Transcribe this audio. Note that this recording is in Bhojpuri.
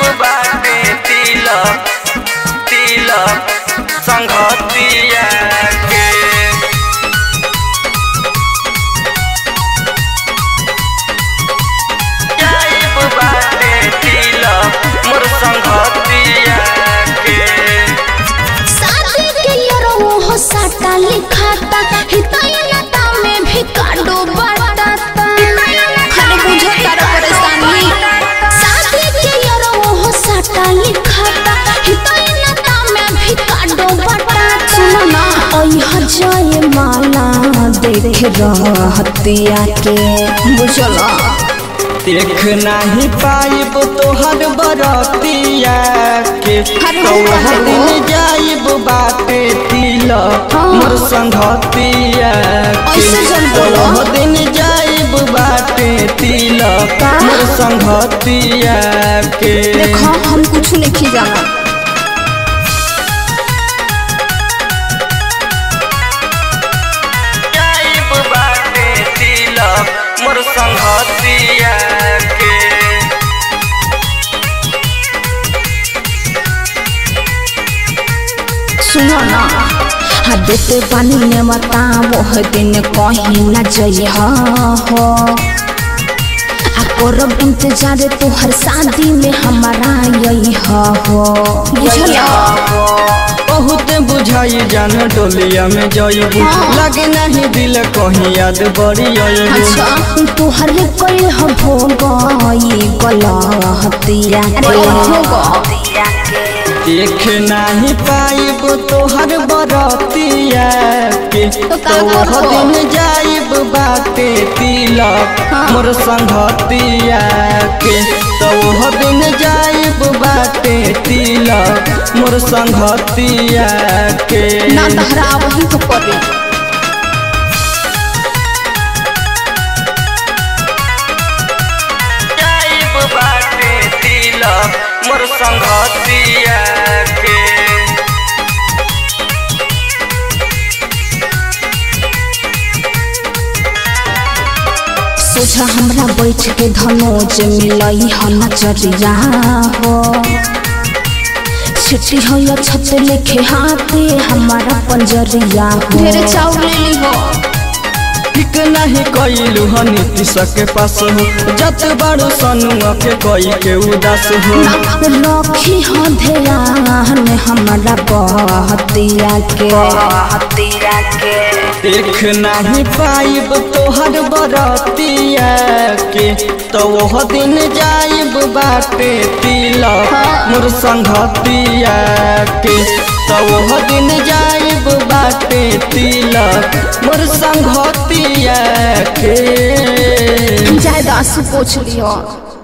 बाटे तिलक तिलक संघतिया के जाइब बाटे तिलक मोर संघतिया के शादी के यारो हो साटा लिखाता हितैनता में भी काडो बाटाता खाली बुझो तार परेशानी शादी के यारो हो साटा लिखाता हितैनता में भी काडो बाटाता सुनो ना ओई हजाए माला देख रहतिया के बुझला देख नहीं पाइब तोहर बरतिया के अरे तोहर हो। दिन जाइब बाटे तिलक हाँ। मोर संघतिया के ऐसे जन बोलो। तोहर दिन जाइब बाटे तिलक का? मोर संघतिया के देखो हम कुछ नहीं जाना जाइब बाटे तिलक मोर संघतिया के सुनो ना हाँ देते पानी ने बता वो दिन कहीं न जइह हो आ करब इंतजार तोहर शादी में हमारा यही हो बुझला बहुत बुझाई जान डोलिया में जइबू हाँ। लगे नहीं दिल कहीं याद बड़ी अइबू अच्छा तोहर कोई हो गई गलतिया देख नहीं पाइब तोहर बरतिया के तो का तोहर करबो? दिन जाइब बाटे तिलक हाँ। मोर संघतिया के तोहर दिन जाइब बाटे तिलक मोर संघतिया के ना तहरा वही तो करी जाइब बाटे तिलक मोर संघतिया के सोचा हमरा बैठ के धनोज मिलई ह नजरिया हो छिटी हो या छत लेखे हाथे हमारा पंजरिया हो ढेरे चाउर ले ली हो ठीक नहीं कैलू हो नीतीश के पास हो जत बड़ो सनुआ के कोई के उदास हो लखी हो ध्यान हमारा बहतिया के बहतिया के देख नहीं पाइब तोहर बरतिया के तो वह दिन जाइब बाटे तिलक मोर संघतिया के तो वह दिन जाइब बाटे तिलक मोर संघतिया के जायदा आंसू पोछ लियो